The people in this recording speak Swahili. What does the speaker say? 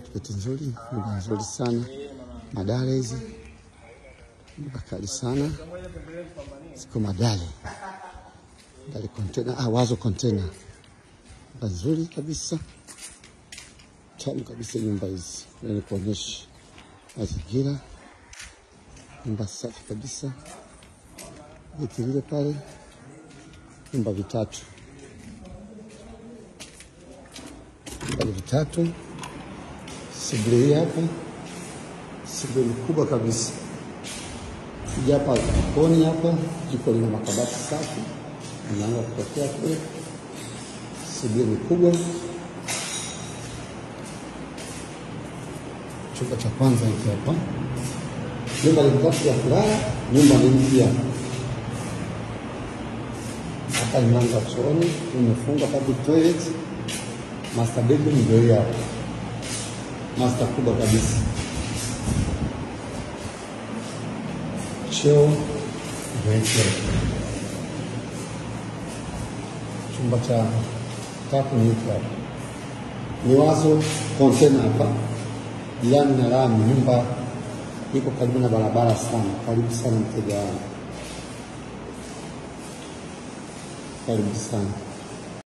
Geti nzuri, nyumba nzuri sana, madale hizi nyumba kali sana, ziko madale dale kontena, ah, wazo kontena, nyumba nzuri kabisa, tamu kabisa nyumba hizi, ni kuonyesha mazingira, nyumba safi kabisa, geti lile pale, nyumba vitatu, nyumba vitatu sebule hii hapa, sebule kubwa kabisa. Kuja hapa jikoni hapa, jiko lina makabati safi, mlango wa kutokea kule. Sebule ni kubwa. Chumba cha kwanza hiki hapa, nyumba ni tatu ya kulala, nyumba ni mpya. Hapa ni mlango wa chooni, umefungwa public toilet. Master bedroom ndio hii hapa master kubwa kabisa, choo ndio hicho. Chumba cha tatu ni hiki hapa, ni wazo kontena hapa, jirani na lami. Nyumba iko karibu na barabara sana. Karibu sana mteja wangu, karibu sana.